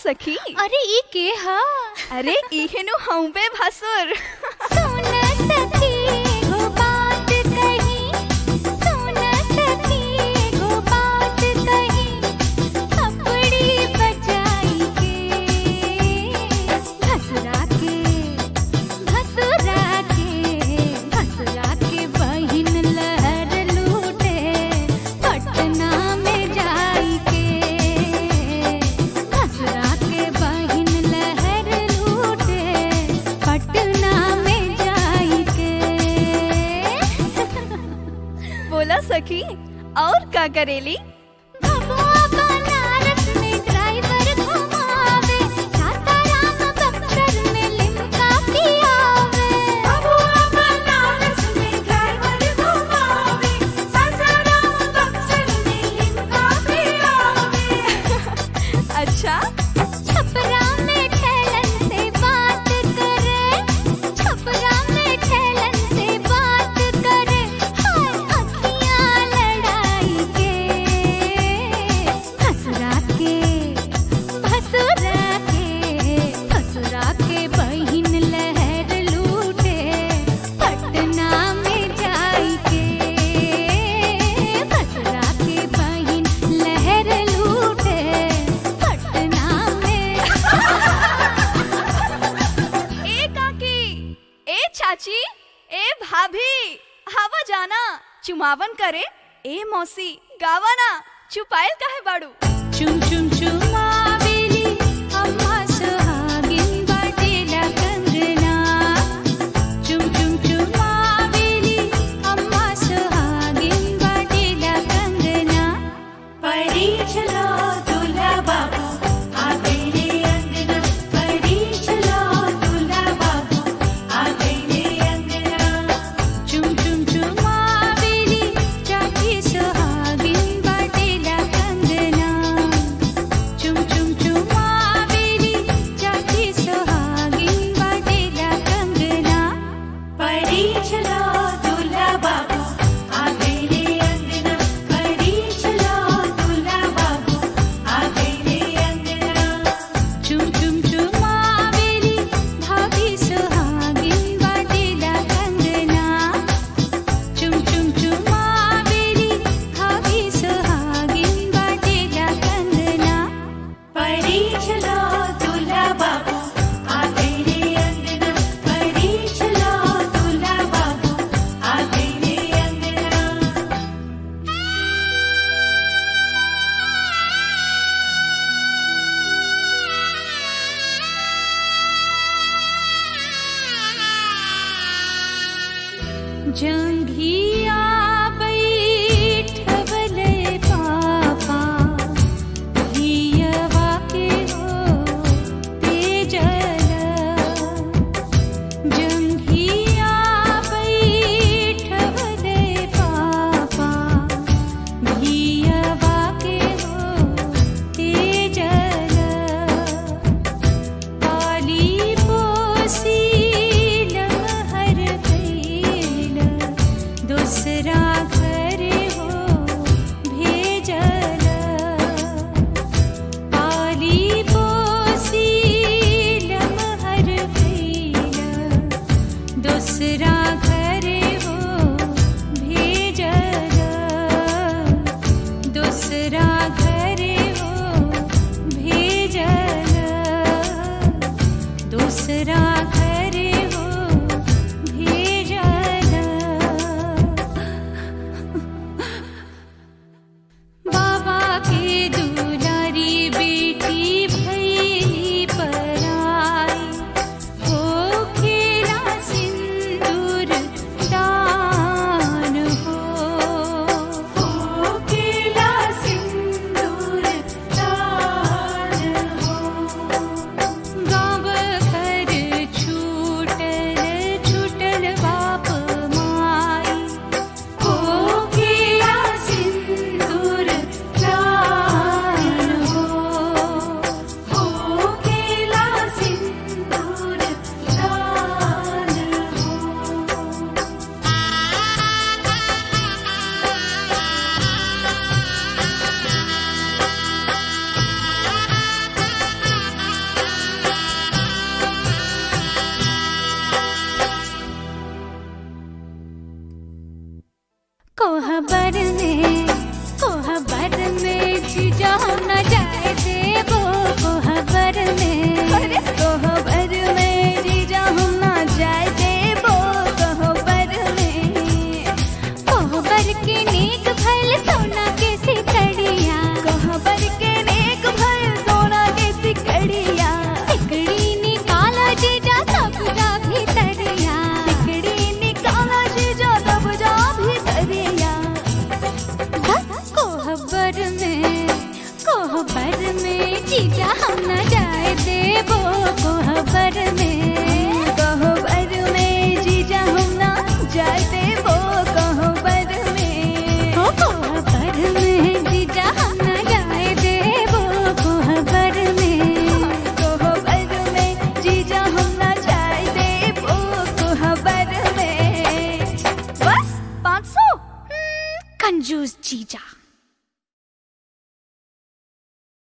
सखी अरे ई के हा अरे इहेनु हम पे भसुर सुन सखी एगो बात कही सुन सखी एगो बात कही अपनी बचाई के भसुरा के भसुरा के भसुरा के बहिन लहर लूटे पटना में जाई के भसुरा के बहिन लहर लूटे पटना में जाई के बोला सखी और का करेली भगवा बनारस में ड्राइवर घुमावे सासाराम बक्सर में लिमका पियावे भगवा बनारस में ड्राइवर घुमावे सासाराम बक्सर में लिमका पियावे अच्छा छपरा में ठेलन से बात करे छपरा में ठेलन से बात करे हाय अखियां लड़ाई के भसुरा के भसुरा के भसुरा के बहिन लहर लूटे पटना में जाई के भसुरा के बहिन लहर लूटे पटना में ए काकी ए चाची ए भाभी हवा जाना चुमावन करे ए मौसी गावाना चुपायल काहे बाड़ू चुम चुम चुमावेली अम्मा सुहागिन बाटेला कंगना चुम चुम चुमावेली अम्मा सुहागिन बाटेला कंगना परी चलो दूल्हा बाबू आ गई रे अंगना परी चलो दूल्हा बाबू आ गई रे अंगना चुम चुम चुमावेली चाची सुहागिन बाटेला कंगना चुम चुम चुमावेली चाची सुहागिन बाटेला कंगना परी चलो दूल्हा बाबू आ गई रे अंगना परी चलो दूल्हा बाबू आ गई रे अंगना चुम चुम चुमावेली भाभी सुहागिन बाटेला कंगना चुम चुम चुमावेली भाभी सुहागिन बाटेला कंगना परी चलो दूल्हा बाबू आ गई रे अंगना परी चलो दूल्हा बाबू आ गई रे अंगना जंघिया बैठवले पापा हियवा के हो तेजल जंघिया बैठवले पापा हियवा के हो तेजल पाली पोसी लमहर भइल दूसरा घर हो भेजल पाली पोसी लमहर भइल दूसरा घर हो भेजल दूसरा घर हो भेजल दूसरा घर हो भेजल बाबा के दुलारी बेटी भैली पराई हो खेला सिंदूर दान हो हो खेला सिंदूर दान हो गाँव घर कंजूस जीजा